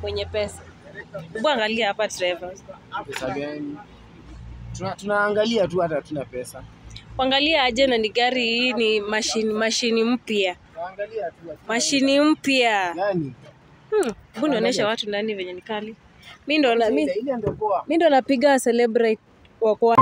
mwenye pesa. Hebu angalia hapa Trevor. Pesa gani? Tuna, tunaangalia tu hata hatuna pesa. Angalia aje na ni gari hii ni mashini mashini mpya. Tunaangalia tu hatuna Mashini mpya. gani? Hmm, hebu nionyeshe watu ndani venye ni kali. Mimi ndo na mimi Ile ndio poa. mimi ndo napiga celebrate kwa kwa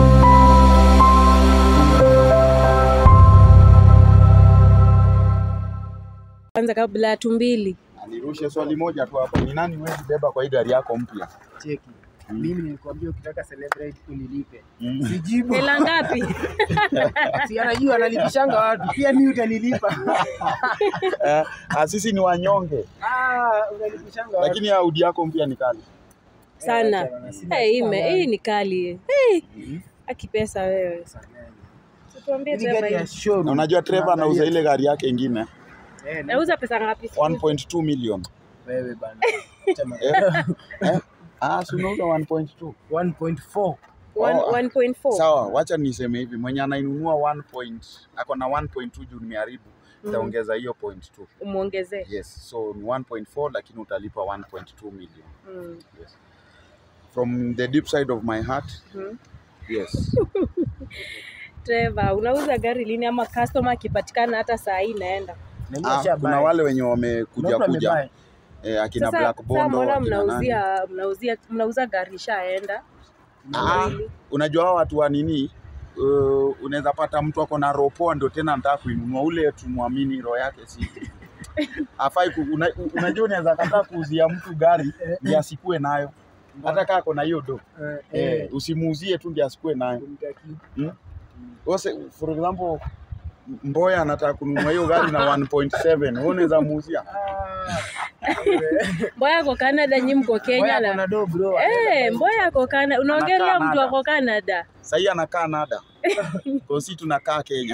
kwanza kabla ya tumbili. Nirushe swali moja tu hapo, ni nani huwezi beba kwa hii gari yako mpya? Cheki. Mimi nilikwambia ukitaka celebrate unilipe. Mm. Sijibu. Hela ngapi? Si anajua analipishanga watu. Pia mimi utanilipa. Eh, ah, sisi ni wanyonge, Ah, unalipishanga watu. lakini Audi yako mpya ni kali. Sana. Eh, hii me- hii ni kali. Eh. Akipesa wewe. Tuambie Hizi Trevor gari ya hii. showroom. Na unajua Trevor anauza Tunaangalia. ile gari yake ingine Eh, na- Nauza pesa ngapi? 1.2 million. wewe bana. Chama. Eh, eh, ah, si unauza 1.2. 1.4. One- Oh, 1.4. Sawa, wacha niseme hivi, mwenye anainunua 1 point, ako na 1.2 juu nimeharibu, nitaongeza hiyo point 2. Umuongezee. Yes, so ni 1.4 lakini utalipa 1.2 million. Mm. Yes. From the deep side of my heart, Mm. yes. Trevor, unauza gari lini ama customer akipatikana hata saa hii naenda? Na mimi Ah, nishabuy. kuna wale wenye Kuna wamekuja mtu kuja amebuy. eh, akina Sasa Black sasa Bondo mbona akina nani. mnauzia mnauzia mnauza gari ishaenda? Ah, unajua hao watu wa nini uh, unaweza pata mtu ako na roho poa ndio tena anataka kuinunua ule tumwamini roho yake si afai ku, una, unajua unaweza kataa kuuzia mtu gari ndio asikue nayo hata kaa ako na hiyo do Eh, eh, eh, usimuuzie tu ndio asikue nayo kumtaki. Ose, for example Mboya anataka kununua hiyo gari na 1.7 wewe unaweza muuzia Ah, Mboya ako Canada, nyi mko Kenya Boya na kuna do bro. Eh, Mboya ako Canada. Unaongelea Anakaa mtu Canada. ako Canada. sahii anakaa nada kwa si tunakaa Kenya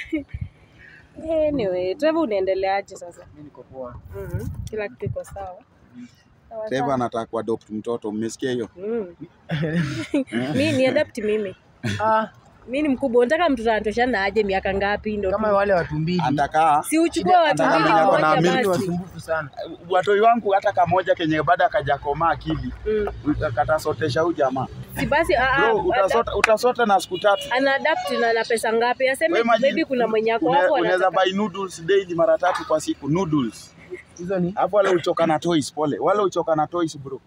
Anyway, Trevor unaendeleaje sasa? Mimi niko poa. Mhm. Kila kitu iko sawa. Sawa, Trevor sawa. anataka kuadopt mtoto mmesikia hiyo Mm. Mi ni adapt mimi. Ah, Mi ni mkubwa. Unataka mtoto anatoshana aje miaka ngapi ndo kama tu- wale watu mbili. anataka si uchukue watu Anataka mbili mwenye ako na mmoja amini Ni basi. wasumbufu sana. watoi wangu hata kamoja kenye baada akajakomaa akili Mm. katasotesha huyu jamaa Si basi a- a- bro utasota, utasota na siku tatu ana adapt na, na pesa ngapi? Aseme Wewe imagine, maybe kuna mwenye ako une- hapo unaweza anataka. buy noodles daily mara tatu kwa siku noodles Hizo ni hapo wale uchoka na toys pole wale uchoka na toys bro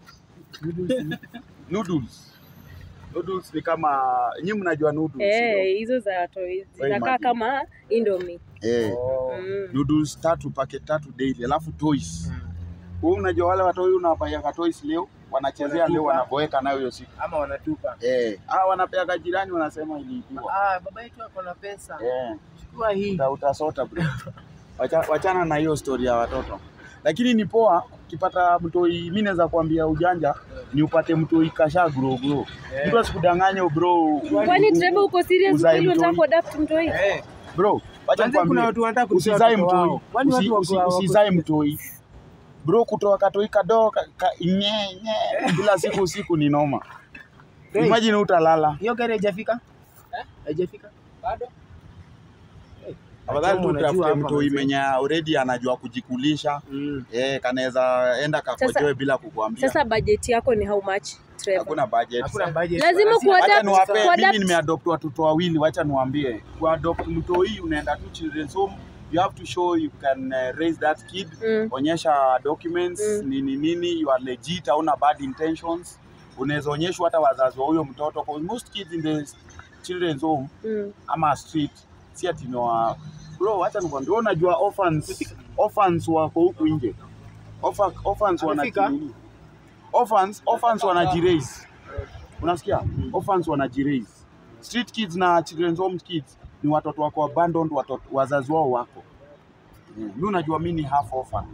noodles noodles ni kama nyinyi mnajua noodles Eh, hizo za toys zinakaa imagine. kama Indomie. eh Oh. Mm. noodles tatu packet tatu daily alafu toys wewe unajua wale watoi unawapaya toys leo wanachezea leo Wanatupa. wanaboeka nayo hiyo siku Ama wanatupa. Eh, ah wanapeaga jirani wanasema iliibiwa. Ah, baba yetu ako na pesa. Eh, Chukua hii. uta, utasota bro. Wacha, wachana na hiyo story ya watoto. Lakini ni poa ukipata mtoi, mimi naweza kuambia ujanja ni upate mtoi kasha grow grow. Mtu asikudanganye bro. Kwani Trevor uko serious Uzae kweli unataka mtoi. kuadapt mtoi? Eh, Bro, wacha Kwanza kuna nikwambie. watu wanataka kuzaa Usizae watoto mtoi. wao. Kwani Usi- watu wako- usi- wako- Usizae mtoi. Bro, kutoa katoi kadogo ka, ka, nye, nye, kila siku usiku ni noma. Hey. Imagine utalala. Hiyo gari haijafika? Haijafika? Bado. Afadhali tu Unajua utafute hapa mtoi mzee. mwenye already anajua kujikulisha. Mm. Eh, kanaweza enda kakojoe bila kukuambia. Sasa bajeti yako ni how much Trevor? Hakuna budget. Hakuna budget. Lazima Lazima- kuwa- Wacha Kuadapt- niwape, kuadapt- mimi nimeadopt watoto wawili, wacha niwaambie. Kuadopt mtoi unaenda tu children's home, you have to show you can uh, raise that kid. Mm. Onyesha documents Mm. nini nini, you are legit, hauna bad intentions. Unaweza onyeshwa hata wazazi wa huyo mtoto. Cause most kids in the children's home Mm. ama street si ati ni wa bro, wacha nikwambie, wewe unajua orphans orphans wako huku nje. Orpha- Orphans Amefika? wanajiraise. Orphans orphans wanajiraise. Unasikia? Orphans wanajiraise. Street kids na children's home kids ni watoto wako abandoned, watoto wazazi wao wako. Mimi unajua mimi ni half orphan.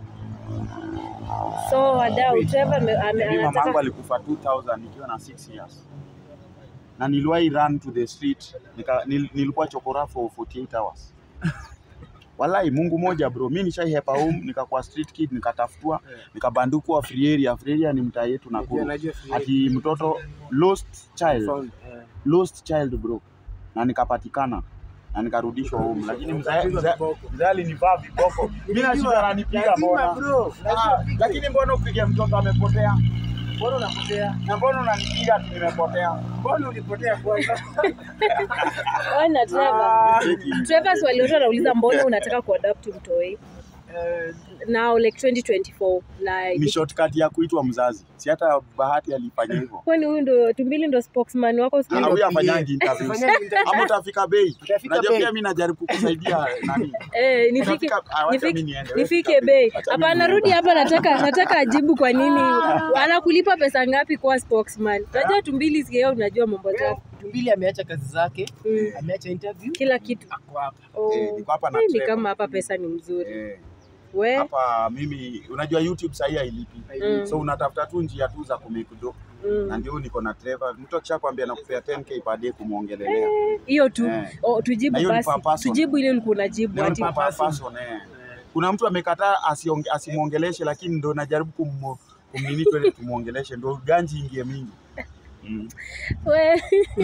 So wadau Trevor ame- ame- Mimi mamangu anataka alikufa 2000 nikiwa na 6 years. Na niliwahi run to the street, nika, nil, nilikuwa chokora for 48 hours. Walai Mungu moja bro, mimi nishaihepa home nikakuwa street kid nikatafutwa nikabandukwa free area. Free area ni mtaa yetu Najua- Nakuru. najua free Ati mtoto lost child, found, eh. lost child bro, na nikapatikana na nikarudishwa home, lakini mzee Ukapigwa mzee- viboko. mzee alinivaa viboko. Mimi nashindwa ananipiga Lazima, mbona? bro. Ah, Lazima. lakini mbona upige mtoto amepotea? Mbona unapotea? Na mbona unanipiga ati nimepotea? Mbona ulipotea kwanza? Wewe na Trevor. Trevor swali lote anauliza mbona unataka kuadapt mtoi Eh, now like 2024 Ni like shortcut ya kuitwa mzazi. Si hata Bahati alifanya hivyo. kwani huyu ndo tumbili ndo spokesman wako siku Ah, hizi? huyu afanyangi interviews. Afanyangi interviews. Ama utafika bei. Utafika Unajua bei. pia mimi najaribu kusaidia nani? Eh, nifike Utafika- ah, wacha nifike- mimi niende, wewe nifike fika bei. Wacha mimi Hapana, niende. rudi hapa, nataka nataka ajibu kwa nini anakulipa pesa ngapi kuwa spokesman. Unajua tumbili sikio, unajua mambo zake Tumbili ameacha kazi zake, Mm. ameacha interview, kila kitu. ako hapa. Oh. Eh, niko hapa na Eh, ni Trevor. kama hapa pesa ni mzuri. Eh, We hapa mimi unajua YouTube sahii hailipi. Mm. So unatafuta tu njia tu za kumake do. Na mm. ndio niko na Trevor. Mtu akishakwambia nakupea 10k per day kumuongelelea. hiyo tu Eh. oh, Na tujibu hiyo ni basi, per person. tujibu ile ulikuwa unajibu Ndio ati ni per person, eh. Kuna mtu amekataa asionge- asimwongeleshe lakini ndo najaribu kum kumnini twende tumuongeleshe ndo ganji ingie mingi. Mm. we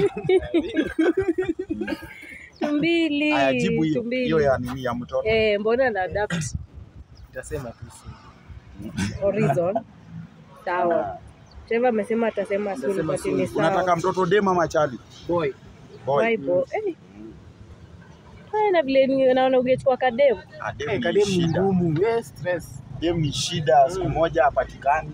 tumbili Aya, jibu hiyo tumbili hiyo ya nini ya mtoto. eh, mbona na adapt Nitasema tu si. horizon sawa Trevor amesema atasema soon Atasema but soon. ni Unataka sawa mtoto dem ama chali? Boy. Boy. Bible eh Haya, na vile ni- naona ungechukua kademu Ah, dem Eh, ni kademu shida. ngumu, eh, stress. Dem ni shida, siku moja hapatikani.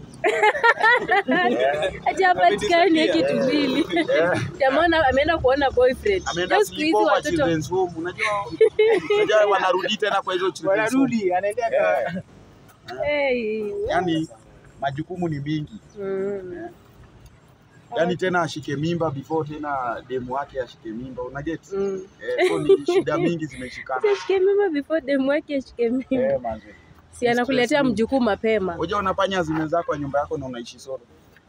hajapatikani hiki tumbili Eh. jamana ameenda kuona boyfriend Ameenda Leo siku hizi sleepover watoto children's home. Unajua unajua wanarudi tena kwa hizo children's home. Wanarudi, anaendea Eh, ka- hey. Yaani majukumu ni mingi. mm. Yaani tena ashike mimba before tena demu wake ashike mimba. Unaget? Mm. Eh, so ni shida mingi zimeshikana. Ashike mimba before demu wake ashike mimba Eh, manze. si anakuletea mjukuu mapema Unajua unafanya zimezako kwa nyumba yako na unaishi solo.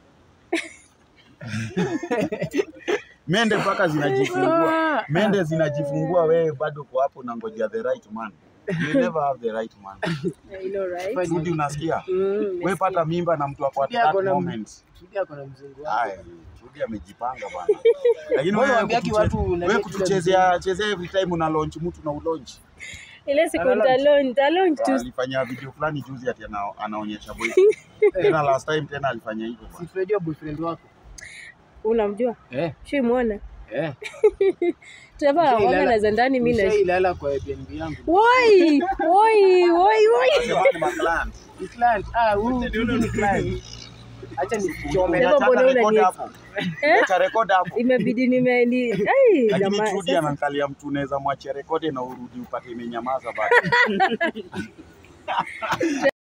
Mende mpaka zinajifungua. Mende zinajifungua, wewe bado uko hapo unangojea the right man. You never have the right man. I know, right? Fine. Rudi unasikia? Mm, Wewe nimesikia. pata mimba na mtu ako at Rudi ako that na- moment. Rudi ako na mzungu wake. Haya, Rudi amejipanga bwana. Lakini Mbona wewe waambiaki kutuche- watu wewe unaleta kutuchezea chezea every time una launch mtu na ulaunch. ile siku Ana launch. nitalonj talonj tu Alifanya video fulani juzi ati ana, anaonyesha boy. Tena last time tena alifanya hivyo Si bwana. tunajua boyfriend wako. unamjua Eh, shimwona eh. Trevor anakuanga Nishailala- na zandani mi na nishailala kwa Airbnb yangu. woi woi woi woi Jamani maclan. Ni client. Ah, huyu huyu ni client. Acha nichome. Sema mbona Unataka record unani- hapo. Eh? Acha record hapo. imebidi nime ni ai Lakini jamani Trudi sasa- anaangalia mtu unaweza mwachia rekodi na urudi upate imenyamaza bado.